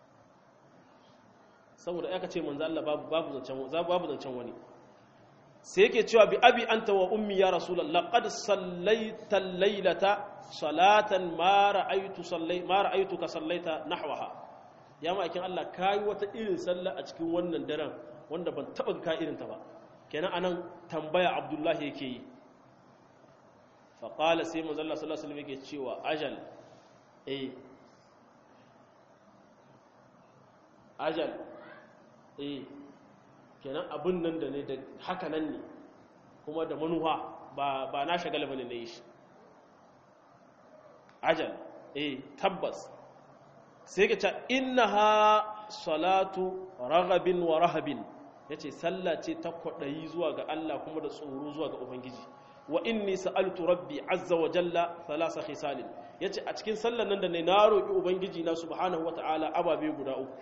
saboda aka ce manzo Allah babu babu zancen babu zancen wani sai yake cewa bi abi anta wa ummi ya rasulullah qad sallaita laylata salatan ma ra'aytu sallai ma ra'aytuka sallaita nahwaha ya ma'aikin Allah kai wata irin sallah a cikin wannan daren wanda ban taba ka irin ta ba kenan anan tambaya abdullahi yake yi fa qala sai manzo Allah sallallahu alaihi wasallam yake cewa ajal eh ajal eh kenan abin nan da ne da haka nan ne kuma da manuwa ba ba na shagala bane na yi shi ajal eh tabbas sai ka ce innaha salatu raghabin wa rahabin yace sallah ce ta kwadayi zuwa ga Allah kuma da tsoro zuwa ga ubangiji wa inni sa'altu rabbi azza wa jalla thalatha khisalin yace a cikin sallar nan da ne na roki ubangiji na subhanahu wataala ababe guda uku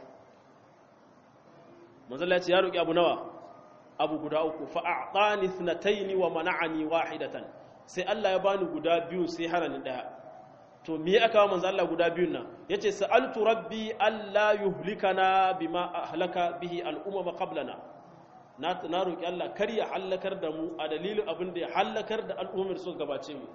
manzala ya ce ya roƙi abu nawa abu guda uku fa'a'tani thnataini wa mana'ani wahidatan sai Allah ya bani guda biyu sai hana ni daya to me aka wa manzo Allah guda biyun nan yace sa'altu rabbi alla yuhlikana bima ahlaka bihi al'umma qablana na na roƙi Allah kar ya halakar da mu a dalilin abin da ya halakar da al'ummar su gabace mu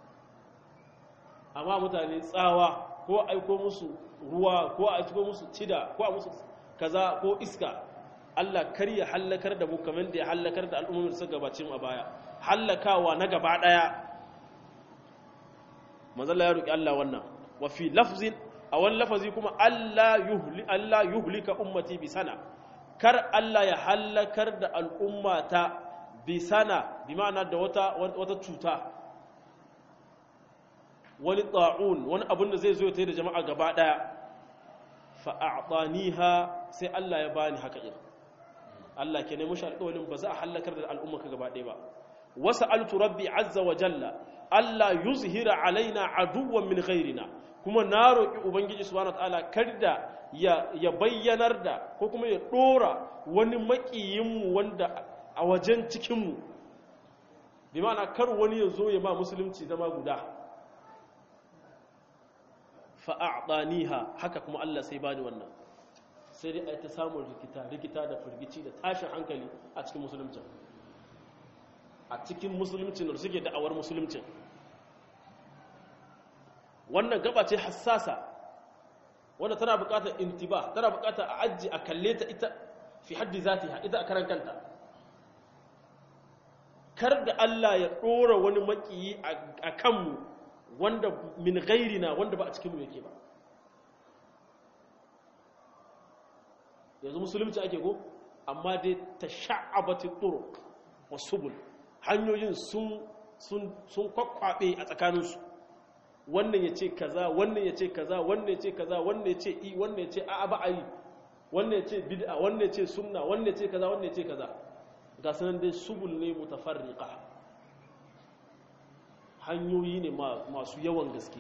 amma mutane tsawa ko aiko musu ruwa ko aiko musu cida ko a musu kaza ko iska Allah kar ya hallakar da mu kamar da ya hallakar da al'ummar su gabacin a baya hallakawa na gaba daya manzalla ya roki Allah wannan wa fi lafzin a wani lafazi kuma Allah yuhli Allah yuhlika ummati bi sana kar Allah ya hallakar da al'ummata bi sana bi ma'ana da wata wata cuta wani ta'un wani abin da zai zo ya da jama'a gaba daya fa a'taniha sai Allah ya bani haka irin Allah ke nemi shi alƙawarin ba za a hallakar da al'umma ka gaba ɗaya ba wasa altu rabbi azza wa jalla Allah yuzhira alaina aduwwan min ghairina kuma na roƙi ubangiji subhanahu wataala kada ya ya bayyanar da ko kuma ya dora wani makiyin mu wanda a wajen cikin mu bi ma'ana kar wani ya zo ya ba musulunci zama guda fa a'taniha haka kuma Allah sai bani wannan sai dai a ta samun rikita rikita da firgici da tashin hankali a cikin musuluncin a cikin musuluncin da suke da'awar musuluncin wannan gaba ce hassasa wanda tana bukatar intiba tana bukatar a ajiye a kalle ta ita fi haddi zatiha ita a karan kanta kar da Allah ya ɗora wani makiyi a kanmu wanda min gairina wanda ba a cikinmu yake ba yanzu musulunci ake go amma dai ta sha'abati turuq wasubul hanyoyin sun sun sun kwakwabe a tsakaninsu wannan ya ce kaza wannan ya ce kaza wannan ya ce kaza wannan ya ce i wannan ya ce a'a ba a yi wannan ya ce bid'a wannan ya ce sunna wannan ya ce kaza wannan ya ce kaza ga sanan dai subul ne mutafarriqa hanyoyi ne masu yawan gaske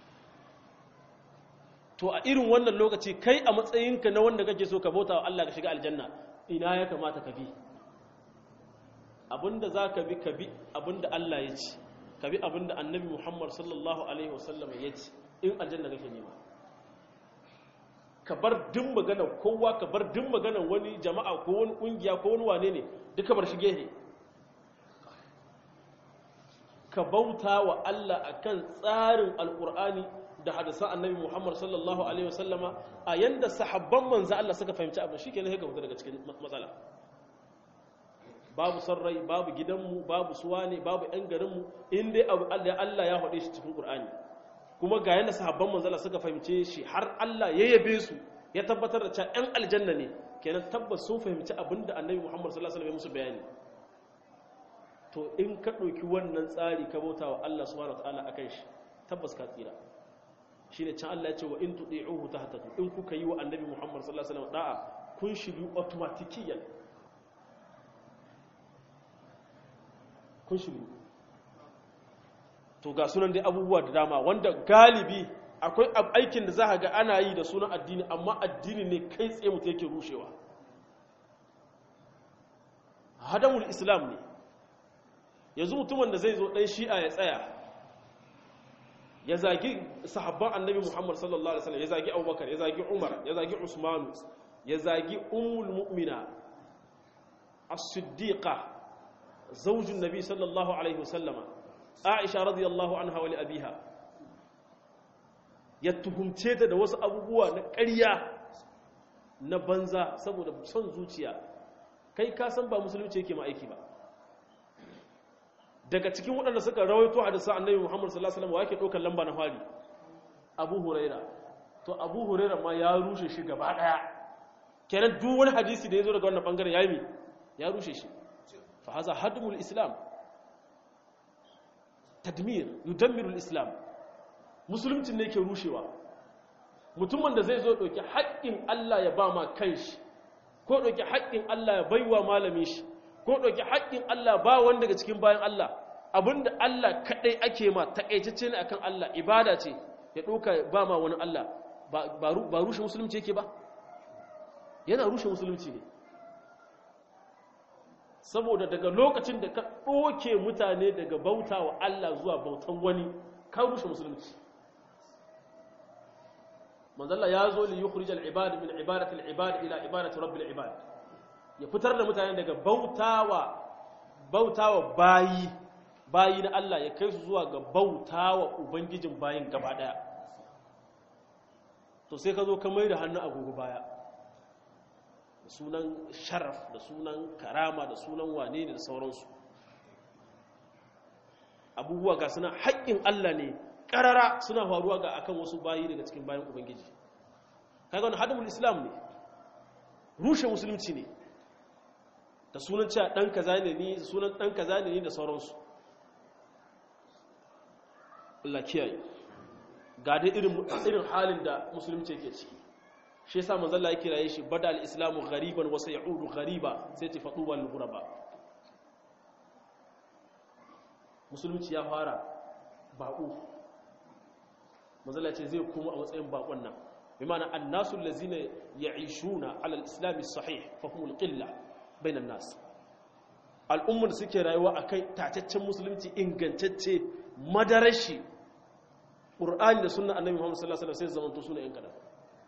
to a irin wannan lokaci kai a matsayinka na wanda kake so ka bauta wa Allah ka shiga aljanna ina ya kamata ka bi abinda za ka bi ka bi abinda Allah ya ci ka bi abinda annabi Muhammad sallallahu alaihi wasallam ya ci in aljanna kake nema ka bar din magana kowa ka bar din magana wani jama'a ko wani kungiya ko wani wane ne duka bar shi gehe ka bauta wa Allah akan tsarin alkur'ani da hadisan annabi Muhammad sallallahu alaihi wasallama a yanda sahabban manzo Allah suka fahimci abin shikenan sai ka fita daga cikin matsala babu sarrai babu gidanmu babu suwane babu yan garinmu in dai abu Allah ya faɗe shi cikin Qur'ani kuma ga yanda sahabban manzo Allah suka fahimce shi har Allah ya yabe su ya tabbatar da cewa yan aljanna ne kenan tabbas sun fahimci abin da annabi Muhammad sallallahu alaihi wasallam ya musu bayani to in ka ɗauki wannan tsari ka bauta wa Allah subhanahu wataala akan shi tabbas ka tsira shine can Allah ya ce wa in tudi'uhu tahtadu in kuka yi wa annabi Muhammad sallallahu alaihi wasallam da'a kun shiru automatikiyan kun shiru to ga sunan dai abubuwa da dama wanda galibi akwai aikin da za ga ana yi da sunan addini amma addini ne kai tsaye mutu yake rushewa hadamul islam ne yanzu mutumin da zai zo ɗan shi'a ya tsaya ya zagi sahabban annabi muhammad sallallahu alaihi wasallam ya zagi abubakar ya zagi umar ya zagi usmanu ya zagi ummul mu'mina as-siddiqa zaujin nabi sallallahu alaihi wasallama aisha radiyallahu anha wa li abiha ya tuhumce ta da wasu abubuwa na ƙarya na banza saboda son zuciya kai ka san ba musulunci yake ma aiki ba daga cikin waɗanda suka rawaito hadisa annabi Muhammad sallallahu alaihi wasallam yake ɗaukar lamba na fari Abu Huraira to Abu Huraira ma ya rushe shi gaba daya kenan duk wani hadisi da ya zo daga wannan bangaren yayi mi ya rushe shi fa haza hadmul islam tadmir yudammiru al-islam musulunci ne ke rushewa mutumin da zai zo ɗauki haƙƙin Allah ya ba ma kanshi ko ɗauki haƙƙin Allah ya baiwa malamin shi ko ɗauki haƙƙin Allah ba wani daga cikin bayan Allah abinda Allah kaɗai ake ma taƙaitacce ne akan Allah ibada ce ya ɗauka ba ma wani Allah ba rushe musulunci yake ba yana rushe musulunci ne saboda daga lokacin da ka ɗoke mutane daga bauta wa Allah zuwa bautan wani ka rushe musulunci manzalla ya zo li yukhrij al-ibad min ibadati al-ibad ila ibadati rabbil ibad ya fitar da mutane daga bautawa bautawa bayi bayi na Allah ya kai su zuwa ga bautawa ubangijin bayin gaba daya to sai ka zo ka mai da hannu agogo baya da sunan sharaf da sunan karama da sunan wane ne da sauransu abubuwa ga suna haƙƙin Allah ne ƙarara suna faruwa ga akan wasu bayi daga cikin bayan ubangiji kaga wani hadamul islam ne rushe musulunci ne da sunan cewa ɗan kaza ne ni sunan ɗan kaza ne ni da sauransu Allah kiyaye ga dai irin irin halin da musulunci yake ciki shi yasa manzo Allah ya kiraye shi bada al-islamu ghariban wa sayudu ghariba sai ta fadu wal ghuraba musulunci ya fara baƙo manzo Allah ce zai kuma a matsayin baƙon nan bi ma'ana annasu allazina ya'ishuna ala al-islam as-sahih fa humul qilla bainan nas al'ummar da suke rayuwa akai tataccen musulunci ingantacce madarashi qur'ani da sunna annabi Muhammad sallallahu alaihi wasallam sai zamanto suna yan kadan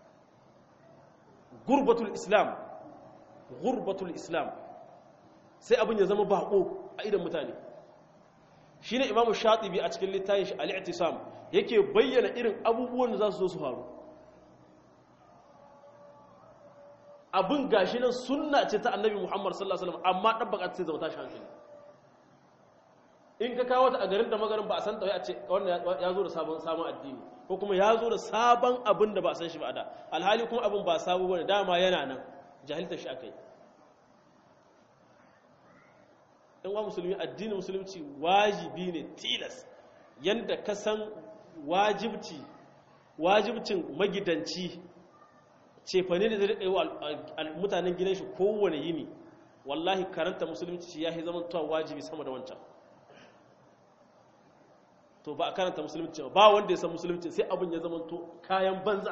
gurbatul islam gurbatul islam sai abin ya zama bako a idan mutane shine imamu shatibi a cikin littafin shi al-i'tisam yake bayyana irin abubuwan da za su zo su faru abin gashi nan sunna ce ta annabi muhammad sallallahu alaihi wasallam amma dabbaka sai zama tashi hankali in ka kawo ta a garin da magarin ba a san ta a ce wannan ya zo da sabon sabon addini ko kuma ya zo da sabon abin da ba a san shi ba da alhali kuma abin ba sabo bane dama yana nan jahiltar shi akai in wa musulmi addinin musulunci wajibi ne tilas yanda ka san wajibci wajibcin magidanci cefane da zai riƙa yi wa mutanen gidan shi kowane yini wallahi karanta musulunci ya yi zama tuwa wajibi sama da wancan to ba a karanta musulunci ba wanda ya san musulunci sai abin ya zama to kayan banza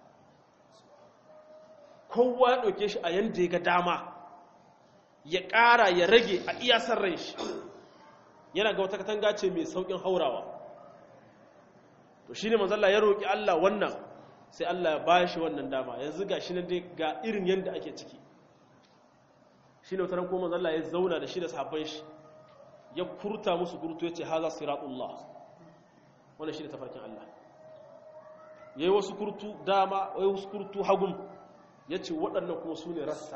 kowa ya ɗauke shi a yanda ya ga dama ya ƙara ya rage a iyasar rai shi yana ga wata katanga ce mai sauƙin haurawa to shi ne manzalla ya roƙi Allah wannan sai Allah ya ba shi wannan dama yanzu ga shi dai ga irin yadda ake ciki shi ne wataran kuma manzalla ya zauna da shi da sahabban shi ya kurta musu kurtu ya ce haza siratullah wannan shi ne tafarkin Allah ya yi wasu kurtu dama ya yi wasu kurtu hagun ya ce waɗannan kuma su ne rassa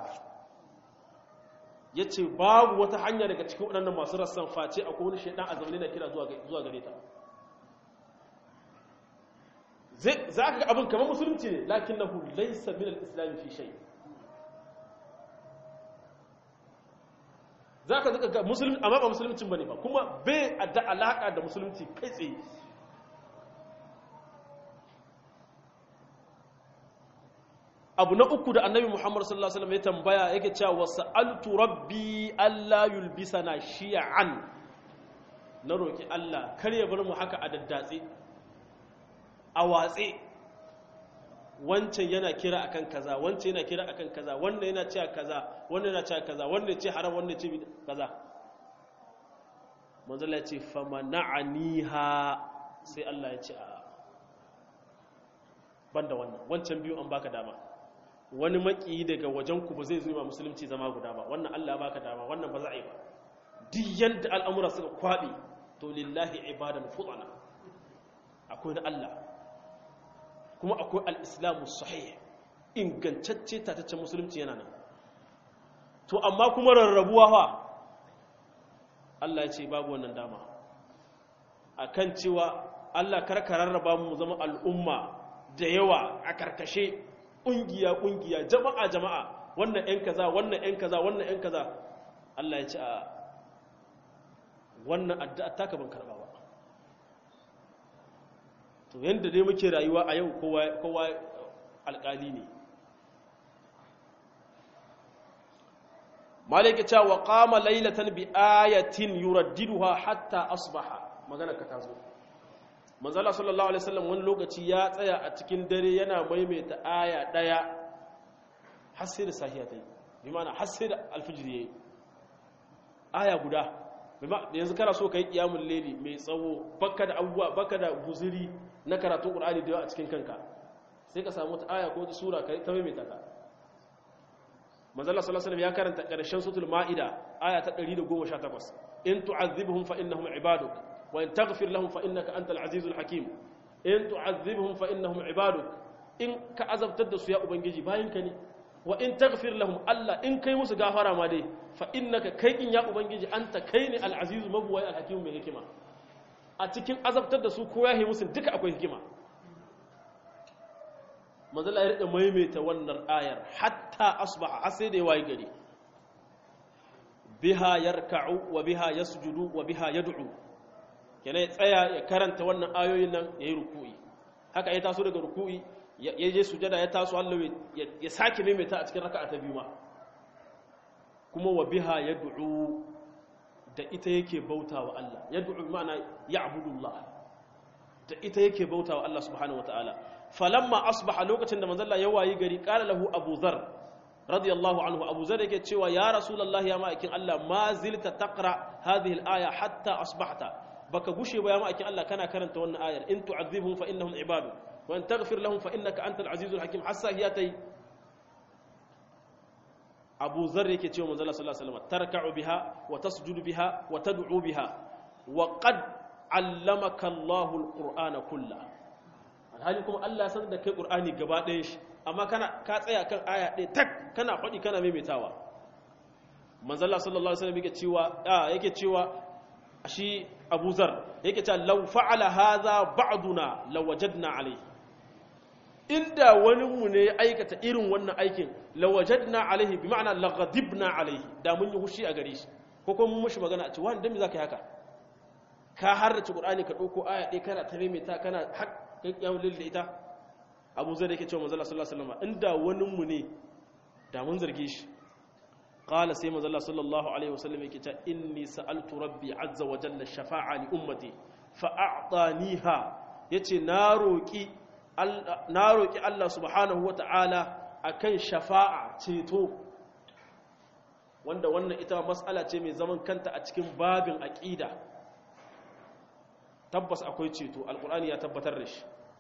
ya ce babu wata hanya daga cikin waɗannan masu rassan face a wani shaidan a zaune na kira zuwa gare ta za ka ga abin kamar musulunci ne lakin na hulai sabbin al'islami fi shai za ka zaka ga musulunci amma ba musuluncin ba ne ba kuma bai da alaƙa da musulunci kai tsaye abu na uku da annabi muhammad sallallahu alaihi wasallam ya tambaya yake cewa wasa'altu rabbi alla yulbisana shi'an na roki Allah kar ya bar mu haka a daddatse a watse wancan yana kira akan kaza wancan yana kira akan kaza wannan yana cewa kaza wannan yana cewa kaza wannan ya ce haram wannan ya ce kaza manzo Allah ya ce famana'aniha sai Allah ya ce a banda wannan wancan biyu an baka dama wani maki daga wajen ku ba zai zo ma musulunci zama guda ba wannan Allah ya baka dama wannan ba za a yi ba duk yanda al'amura suka kwabe to lillahi ibadan fudana akwai na Allah kuma akwai al-islamu sahih ingantacce tataccen musulunci yana nan to amma kuma rarrabuwa fa Allah ya ce babu wannan dama akan cewa Allah karka rarraba mu zama al'umma da yawa a karkashe ƙungiya ƙungiya jama'a jama'a wannan ‘yan kaza wannan ‘yan kaza wannan ‘yan kaza Allah ya ce a wannan addu'a taka ban karɓa ba to yadda dai muke rayuwa a yau kowa alƙali ne malaka ta wa qama laylatan bi ayatin yuraddiduha hatta asbaha magana ka tazo manzala sallallahu alaihi wasallam wani lokaci ya tsaya a cikin dare yana maimaita aya daya har sai da sahiya ta yi bi ma'ana har sai da alfijir yayi aya guda bi ma yanzu kana so kai kiyamul layli mai tsawo baka da abubuwa baka da guzuri na karatun qur'ani da yawa a cikin kanka sai ka samu ta aya ko ta sura kai ta maimaita ta manzala sallallahu alaihi wasallam ya karanta karshen suratul maida aya ta 118 in tu'adhibhum fa innahum ibaduk وإن تغفر لهم فإنك أنت العزيز الحكيم إن تعذبهم فإنهم عبادك إن كعذب تدسوا يا أبنجي باينكني وإن تغفر لهم ألا إن كي musu gafara ma dai fa innaka kai in ya ubangiji anta kai ne al-aziz mabwai al-hakim mai hikima a cikin azabtar da su ko ya musu duka akwai hikima manzala ya rika maimaita wannan ayar hatta asbaha har sai da ya wayi gari biha yarka'u wa biha yasjudu wa biha yad'u kenan ya tsaya ya karanta wannan ayoyin nan ya yi ruku'i haka ya taso daga ruku'i ya je sujada ya taso Allah ya sake maimaita a cikin raka'a ta biyu ma kuma wa biha yad'u da ita yake bautawa Allah yad'u ma'ana ya'budullah da ita yake bautawa Allah subhanahu wataala falamma asbaha lokacin da manzon Allah ya wayi gari qala lahu Abu Dharr radiyallahu anhu Abu Dharr yake cewa ya rasulullahi ya ma'aikin Allah ma zilta taqra hadhihi al-aya hatta asbahta baka gushe ba ya ma'aikin Allah kana karanta wannan ayar in tu'adhibhum fa innahum ibadu wa in taghfir lahum fa innaka antal azizul hakim hassa hiya tai Abu Dharr yake cewa manzo Allah sallallahu alaihi wasallam tarka'u biha wa tasjudu biha wa tad'u biha wa qad 'allamaka Allahu al-Qur'ana kullahu alhali kuma Allah ya sanar da kai Qur'ani gaba ɗayan shi amma kana ka tsaya kan aya ɗaya tak kana faɗi kana maimaitawa manzo Allah sallallahu alaihi wasallam yake cewa yake cewa shi Abu Zar yake cewa law fa'ala hadha ba'duna lawajadna alayhi inda wani mu ne ya aikata irin wannan aikin lawajadna alayhi bi ma'ana laghadibna alayhi da mun yi hushi a gare shi ko kuma mun mushi magana a ce wani dan me zaka yi haka ka harrace Qur'ani ka dauko aya ɗaya kana ta maimaita kana har kai yawon da ita Abu Zar yake cewa manzo Allah sallallahu alaihi wasallam inda wani mu ne da mun zarge shi قال سيما الله صلى الله عليه وسلم يكتا إني سألت ربي عز وجل الشفاعة لأمتي فأعطانيها يتي ناروكي ناروكي الله سبحانه وتعالى أكن شفاعة تيتو wanda wannan ita mas'ala ce mai zaman kanta a cikin babin aqida tabbas akwai ceto alqur'ani ya tabbatar da shi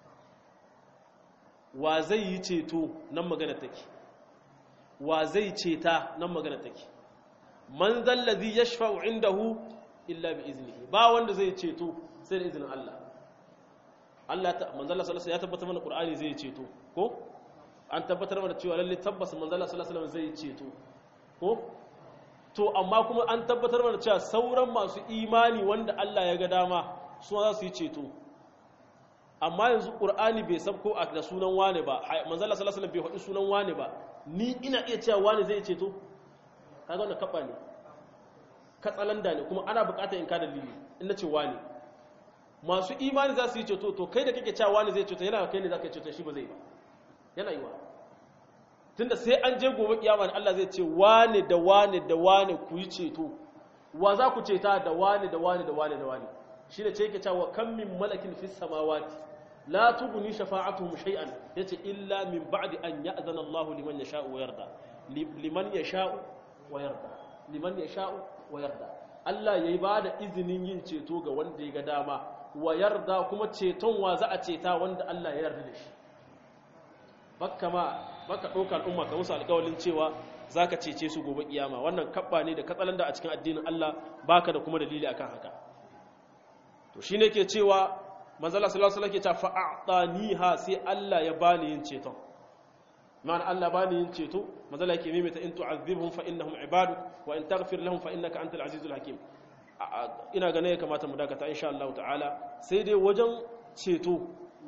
wa zai yi ceto nan magana take wa zai ceta nan magana take man zallazi yashfa'u indahu illa bi iznihi ba wanda zai ceto sai da izinin Allah Allah ta manzalla sallallahu ya tabbatar mana Qur'ani zai ceto ko an tabbatar mana cewa lalle tabbas manzalla sallallahu zai ceto ko to amma kuma an tabbatar mana cewa sauran masu imani wanda Allah ya ga dama su za su yi ceto amma yanzu Qur'ani bai sabko a da sunan wane ba manzalla sallallahu alaihi bai faɗi sunan wane ba ni ina iya cewa wani zai ceto kaga wannan kaba ne katsalanda ne kuma ana bukatar in ka dalili in nace wani masu imani za su yi ceto to kai da kake cewa wani zai ceto yana kai ne zaka ceto shi ba zai ba yana yiwa tunda sai an je gobe kiyama ne Allah zai ce wani da wani da wani ku yi ceto wa za ku ceta da wani da wani da wani da wani shi da ce yake cewa kam min malakin fis samawati la tughni shafa'atuhum shay'an yace illa min ba'di an ya'zana Allahu liman yasha'u wa yarda liman yasha'u wa yarda liman yasha'u wa yarda Allah yayi bada izinin yin ceto ga wanda ya ga dama wa yarda kuma ceton wa za a ceta wanda Allah ya yarda da shi bakka ma baka ɗaukar al'umma ka musu alƙawalin cewa zaka cece su gobe kiyama wannan kabba ne da katsalanda a cikin addinin Allah baka da kuma dalili akan haka to shine ke cewa manzo Allah sallallahu alaihi wasallam ke ta fa'ataniha sai Allah ya bani yin ceton ma'ana Allah bani yin ceto manzo Allah yake mimita in tu'adhibhum fa innahum ibaduk wa in taghfir lahum fa innaka antal azizul hakim ina ganin ya kamata mu dakata insha Allah ta'ala sai dai wajen ceto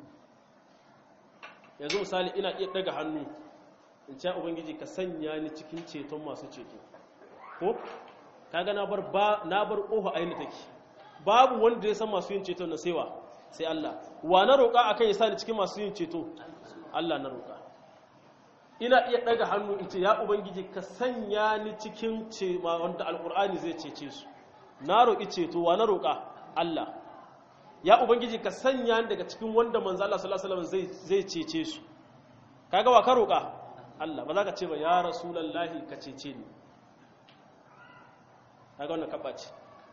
yanzu misali ina iya daga hannu in ce ubangiji ka sanya ni cikin ceton masu ceto ko kaga na bar ba na bar kofa ayin take babu wanda ya san masu yin ceto na saiwa sai Allah wa na roƙa akan ya sa ni cikin masu yin ceto Allah na roƙa ina iya daga hannu in ce ya ubangiji ka sanya ni cikin ce wanda alqur'ani zai cece su na roƙi ceto wa na roƙa Allah ya ubangiji ka sanya ni daga cikin wanda manzo Allah sallallahu alaihi wasallam zai cece su kaga wa ka roƙa Allah ba za ka ce ba ya rasulullahi ka cece ni kaga wannan kaba ce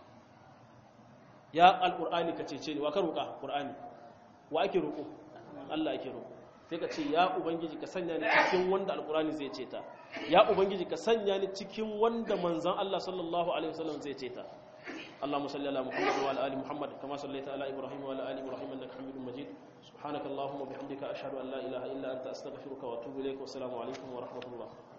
ya alqur'ani ka cece ni wa ka roƙa qur'ani wa ake roƙo Allah ake roƙo sai ka ce ya ubangiji ka sanya ni cikin wanda alqur'ani zai ceta ya ubangiji ka sanya ni cikin wanda manzon Allah sallallahu alaihi wasallam zai ceta اللهم صل على محمد وعلى ال محمد كما صليت على ابراهيم وعلى ال ابراهيم انك حميد مجيد سبحانك اللهم وبحمدك اشهد ان لا اله الا انت استغفرك واتوب اليك والسلام عليكم ورحمه الله